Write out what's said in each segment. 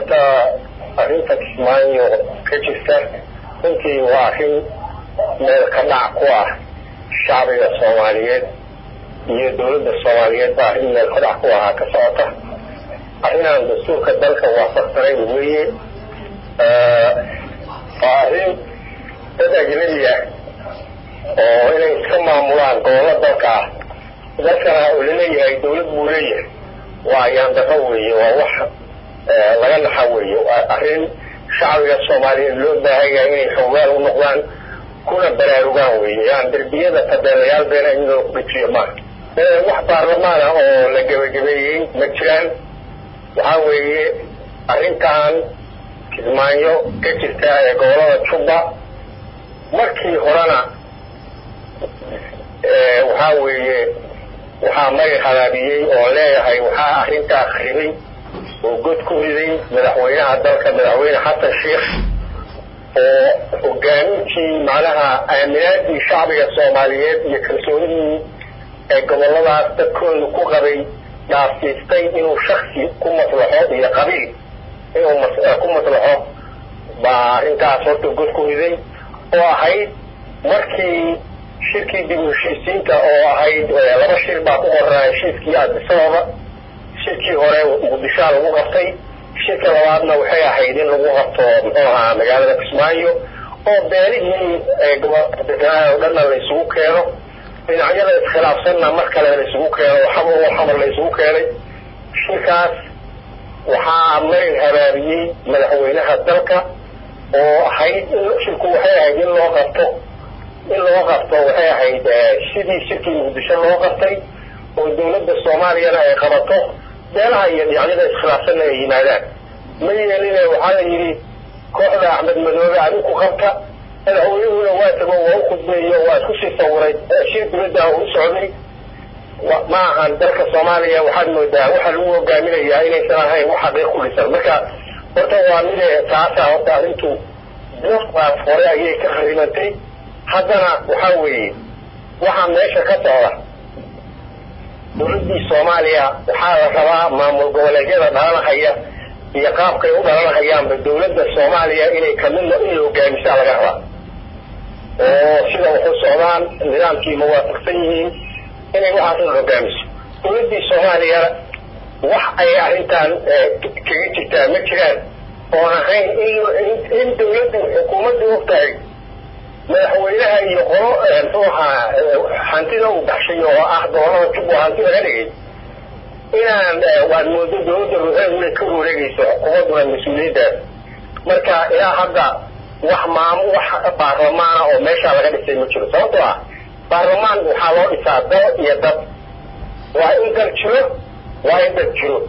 horta arrinta kismaayo ka jirta runtii waa arrin meel ka dhac ku ah shacbiga soomaaliyeed iyo dowladda soomaaliyeed baa arrin meel ka dhac ku ahaa ka socota arrinaan dastuurka dalka waafaqsanayn weeye waa arrin dad ajnabi ah oo inay iska maamulaan gobollo dalka ah dalkana uu laleeyahay dowlad buu leeyahay waa ayaandaro weeye waa wax laga naxa weeye waa arrin shacbiga soomaaliyeed loo baahan yahay inay xoogaal u noqdaan kuna baraarugaan weeye yaan derbiyada tabeelayaal beena in loo dejiyo maaha wax baarlamaan ah oo la gebagabeeyey ma jiraan waxaa weeye arrintan kismaayo ka jirta ee gobolada jubba markii horena waxaa weeye waxaa magay halaabiyey oo leeyahay waxaa arrintaa kharibay oo god ku riday madaxweynaha dalka madaxweyne xasan sheikh oo hogaamintii macnaha aaminaadii shacbiga soomaaliyeed iyo kalsoonidii ee goboladaas dadkooda ku qabay dhaafsiistay inuu shaksi ku maslaxo iyo qabiil inuu ku maslaxo baa arrintaas horta god ku riday oo ahayd markii shirkii dib u heshiisiinta oo ahayd laba shir baa ku qoraa heshiiskii addisababa shirkii hore muqdishoa lagu qabtay shirka labaadna waxay ahayd in lagu qabto muxuu ahaa magaalada kismaayo oo beelihii goboldeganaa oo dhanna la isugu keeno dhinacyada iskhilaafsanna mar kale la isugu keeno xamar oo xamar la isugu keenay shirkaas waxaa marin habaabiyey madaxweynaha dalka oo ahayd shirku waxay ahayd in loo qabto in loo qabto waxay ahayd sidii shirkii muqdisho loo qabtay oo dowladda soomaaliyana ay qabato beelaha iyo dhinacyada iskhilaafsanna ay yimaadaan ma yeeline waxaa la yidhi kooxda axmed madoobe adinku qabta madaxweynuhuna waa tago waa u khudbeeyo waa isku sii sawiray shir dibadda u socday ma ahan dalka soomaaliya waxaad moodaa waxaa lagu hogaaminayaa inaysan ahayn wax xaqiiq ku dhisan marka horta waa mide taasa horta arrintu bilaas hore ayay ka kharibantay haddana waxaa weeye waxaa meesha ka socda dowladdii soomaaliya waxaa la rabaa maamul goboleedyada dhalanahaya iyo qaabkay u dhalanahayaanba dowladda soomaaliya inay kamid in la hogaamisaa laga rabaa oo sida waxu socdaan nidaamkii mawaafaqsan yihiin inay waxaas hogaamiso dowladdii soomaaliya wax ay arrintan kaga jirtaa ma jiraan oon ahayn in dowladdu xukuumaddu og tahay madaxweynaha iyo qolo muxuu ahaa hantida uu baxshay oo ah gobolada jubbo hanti laga dhigay inaan waad moodo dowladda ruuxeedu inay ka wareegayso xukuumadduna mas-uuliyaddaas marka ilaa hadda wax maam wax baarlamaana oo meeshaa laga dhisay ma jiro sababtoo ah baarlamaan waxaa loo dhisaa dal iyo dad waa in dal jiro waa in dad jiro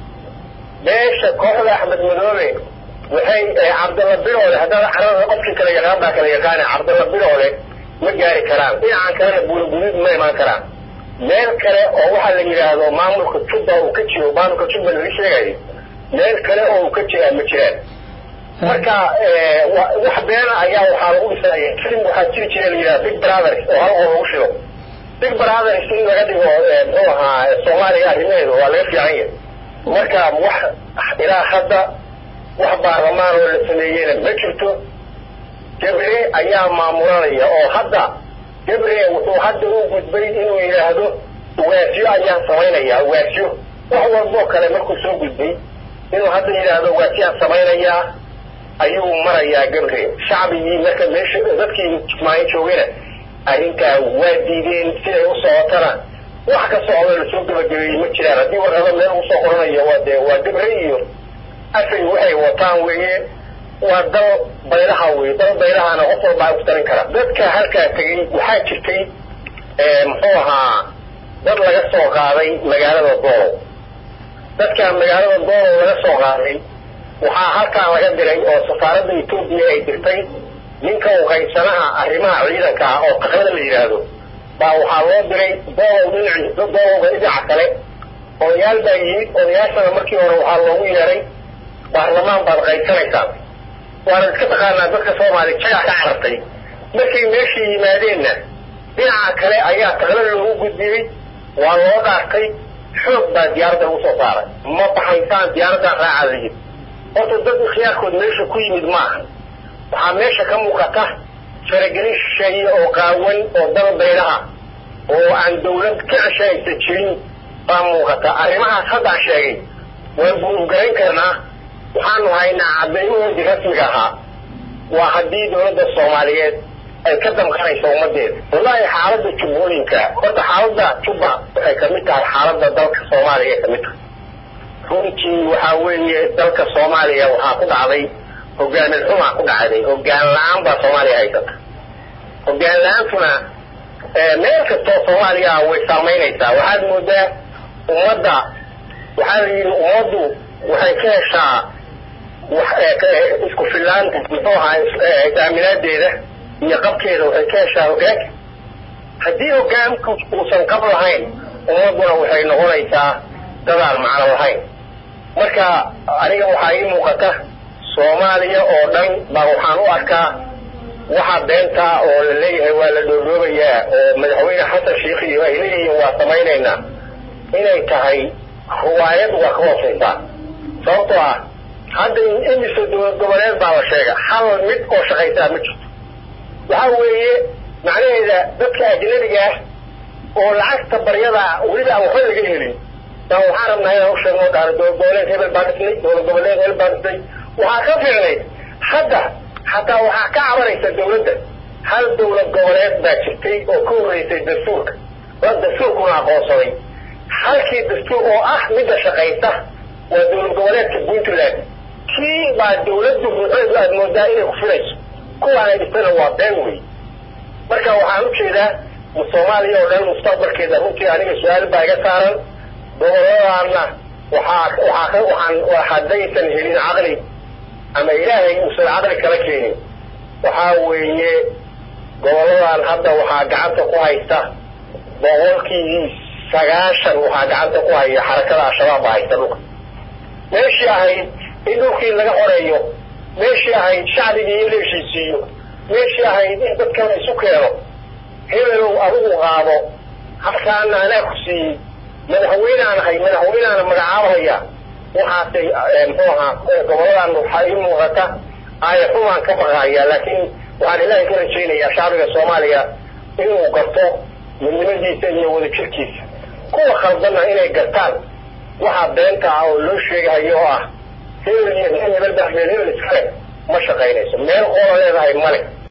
beesha kooxda axmed madoobe waxay cabdalla biroole haddana carada qofkii kala yaqaan baa kala yaqaana cabdalla biroole ma gaari karaan dhinacan kalena buulguduud ma imaan karaan meel kale oo waxaa la yidhaahdo maamulka jubba uu ka jiro maamulka jubba laga sheegayo meel kale oo uu ka jiraa ma jiraan marka wax beena ayaa waxaa lagu dhisaya film waxaa jiri jira la yidhaha big brothers oo hal oo lagu shido big brothers in laga dhigo muxuu ahaa soomaaliya arrimaheedu waa laga fiican yahay marka wax ilaa hadda wax baarlamaan oo la sameeyeyna ma jirto gabre ayaa maamulanaya oo hadda gabre wuxuu hadda u gudbay inuu yidhaahdo ugaasyo ayaan samaynaya ugaasyo wax walboo kale markuu soo gudbay inuu hadda yidhaahdo ugaasyoaan samaynayaa ayuu marayaa gabre shacbigii marka meesha dadkii kismaayo joogayna arrintaa waa diideen siday u socotana wax ka socdo lasoo gabagabeeyey ma jiraan haddii warqado meel uu soo qoranayo waa dee waa gabre iyo afay waxay wataan weeye waa dal baylaha weye dal baylahana qof walbaa ku tarin kara dadka halkaa tegey waxaa jirtay muxuu ahaa dad laga soo qaaday magaalada doolow dadka magaalada doolow laga soo qaaday waxaa halkaan laga diray oo safaaradda etoobiya ay dirtay ninka u qaybsanaha arrimaha ciidanka ah oo taqlada la yidhaahdo baa waxaa loo diray doolow dhinaci doolowga dhinaca kale odayaal baa yimid odayaashana markii hore waxaa loogu yeeray baarlamaan baad qaybsanaysaan waana iska taqaanaa dadka soomaaliya jagaa ka carartay markay meesha yimaadeenna dhinaca kale ayaa taqla loogu gudbiyey waa loo dhaartay xoog baa diyaaradda lagu soo saaray ma baxaysaan diyaaraddaa raacaa la yidhi horta dad ikhyaarkood meesha ku yimid maaha waxaa meesha ka muuqata faragelin shisheeye oo qaawan oo dal baylaha oo aan dawlad ka ceshanaysa jirin baa muuqata arrimahaas haddaan sheegay waan buurgarayn karnaa waxaanu haynaa caddaymahoodii rasmiga ahaa waa haddii dawladda soomaaliyeed ay ka damqanayso ummadeeda wallahi xaaladda jubbooyinka horta xaaladda jubba waxay kamid tahay xaaladda dalka soomaaliya kamid tahay runtii waxaa weeye dalka soomaaliya waxaa ku dhacday hogaamin xumaa ku dhacday hogaan la-aan baa soomaaliya haysata hogaan la-aantuna meel kastoo soomaaliya ah way saamaynaysaa waxaad moodaa ummadda waxaa la yidhi ummaddu waxay ka heshaa isku filaanta muxuu ahaa is-aaminaadeeda iyo qabkeeda waxay ka heshaa hogaanka haddii hogaanku uusan qab lahayn ummadduna waxay noqonaysaa dadaan macno lahayn marka aniga waxaa ii muuqata soomaaliya oo dhan baa waxaan u arkaa waxaa beenta oo la leeyahay waa la dhoodhoobayaa oo madaxweyne xasan sheikh iyo ay leeyihiin waa samaynaynaa inay tahay riwaayad waa ka hoosaysaa sababtoo ah hadda imise dowlad goboleed baa la sheega hal mid oo shaqaysaa ma jirto waxaa weeye macnaheeda dadka ajnabiga ah oo lacagta baryada weliba aan waxba laga helin baan waxaan rabnaa inaan u sheegno dhaana dowlad goboleed hebel baa dhisnay dowlad goboleed hebel baa dhisnay waxaa ka fiicnayd hadda xataa waxaa ka cabanaysa dawladda hal dowlad goboleed baa jirtay oo ka horreysay dastuurka la dastuurkuna aqoonsaday halkii dastuur oo ah midda shaqaysa waa dowlad goboleedka puntland kii baa dawladdu ruuxeedu aada moodaa inay ku filayso kuwaan ay dhistana waa been wey marka waxaan ujeedaa soomaaliya oo dhan mustaqbalkeeda runtii aniga su-aal baa iga saaran goboladaana waxaa waxaa waxaan haddaysan helin caqli ama ilaahay uusan caqli kala keenin waxaa weeye goboladan hadda waxaa gacanta ku haysta boqolkii sagaashan waxaa gacanta ku haya xarakada al-shabaab baa haysta dhulka meeshii ahayd in dhulkii laga xoreeyo meeshii ahayd shacbigii in la heshiisiiyo meeshii ahayd in dadkan isu keeno hebelow adigu qaado halkaana anaa ku siiyey madaxweynaan ahay madaxweynaana magacaabahaya waxaasay muxuu ahaa goboladan waxaa ii muuqata aaya xumaan ka baqahaya laakiin waxaan ilaahay ka rajaynayaa shacbiga soomaaliya inuu garto midnimadiisa iyo wadajirkiisa kuwa khaldanna inay gartaan waxaa beenta ah oo loo sheegahayo oo ah hebel iyo hebel baa hebel hebel iskale ma shaqaynayso meel qoola leedahay male